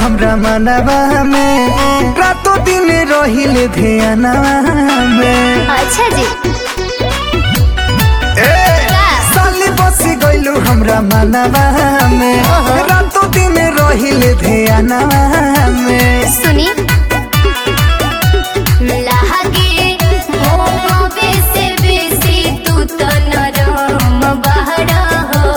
हमरा मनवा में रातों दिन रहिले ध्यानवा में अच्छा जी ए साली बसी गइलू हमरा मनवा में ओहो। रातों दिन रहिले ध्यानवा में सुनी लागे मोहबे से बेसी तू तो नरम बहरा हो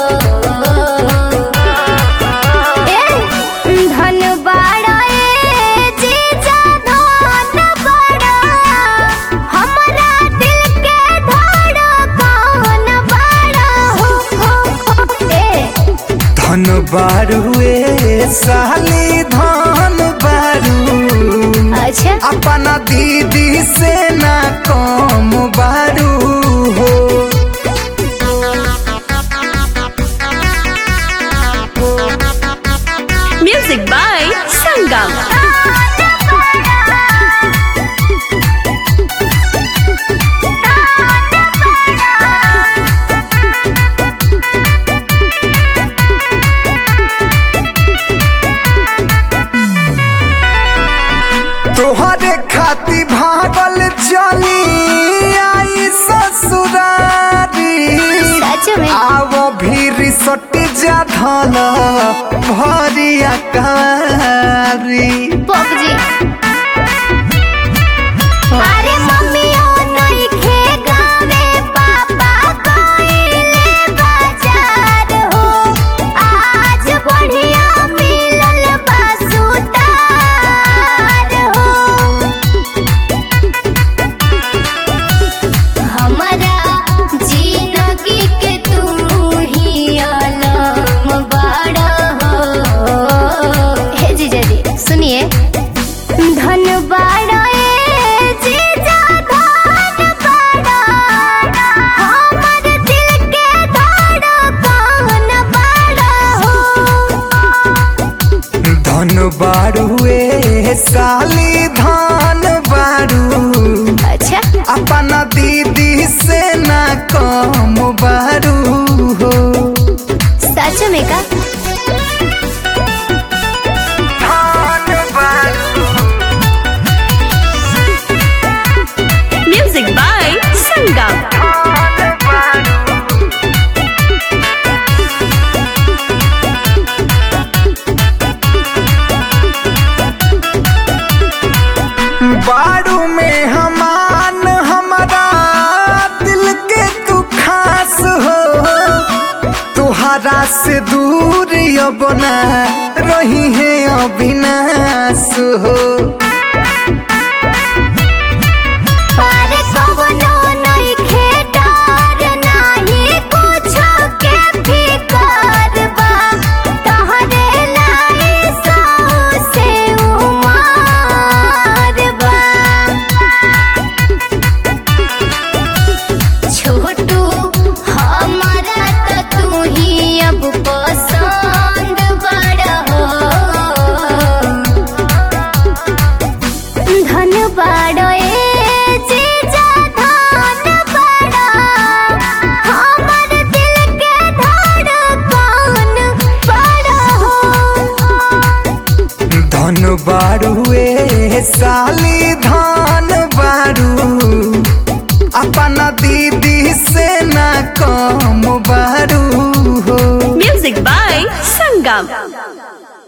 ए धन बाड़ा ए जीजा धन बाड़ा हमरा दिल के धड़कन बाड़ा हो हो हो ए धन बारुए साली धन बारू अच्छा अपना दीदी से ना कम बारू हो Music by Sangam. तोहरे खाती भागल चली आई ससुरारी सच में आव भी सटी जा धन भरिया कारी पक जी अरे मम्मी ओ नहीं खे गावे पापा कोइले बाजार हो आज बढ़िया मिलल बासुतार हो हमारा जिंदगी के तू ही आलम बाड़ा हो हे जीजा जी सुनिए धन बाड़ा ए जीजा धन बाड़ा हमर दिल के धड़कन बाड़ा हो धन बारुए साली धन बारू अच्छा अपना दीदी से ना कम बारू हो सच में का धन बारू Music by Sangam. धन बारू बारू में हमान हमारा दिल के तू खास हो तुहरा से दूर अब ना रही है अविनाश हो अरे कवनो नइखे डर नाही कुछो के फिकर बा तहरे लाई सौ से उमार बा छोटू हमारा त तू ही अब पसंद बड़ा हो धन बाड़ो ए जीजा धन बाड़ो हमर दिल के धड़कन बाड़ो धन बारुए साली धन बारू अपना दीदी से ना कम बारू हो Music by Sangam.